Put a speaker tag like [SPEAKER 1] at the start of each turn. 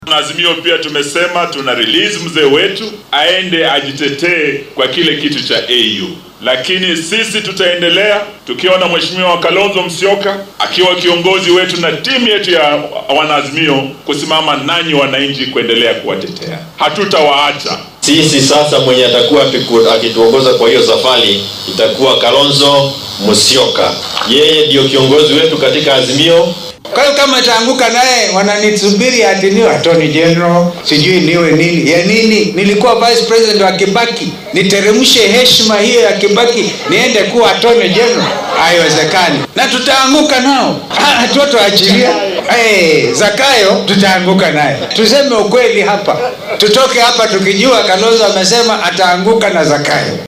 [SPEAKER 1] Azimio pia tumesema tuna release mzee wetu aende ajitetee kwa kile kitu cha AU, lakini sisi tutaendelea tukiona mheshimiwa Kalonzo Musyoka akiwa kiongozi wetu na timu yetu ya wanaazimio kusimama nanyi wananchi kuendelea kuwatetea, hatutawaacha.
[SPEAKER 2] Sisi sasa mwenye atakuwa akituongoza kwa hiyo safari itakuwa Kalonzo Musyoka, yeye ndio kiongozi wetu katika Azimio.
[SPEAKER 3] Kwa hiyo kama taanguka naye wananisubiri ati niwe attorney general, sijui niwe nini ya nini. Nilikuwa vice president wa Kibaki, niteremshe heshima hiyo ya Kibaki niende kuwa attorney general? Haiwezekani, na tutaanguka nao, hatutoachilia. Hey, Zakayo tutaanguka naye. Tuseme ukweli hapa, tutoke hapa tukijua Kalonzo amesema ataanguka na Zakayo.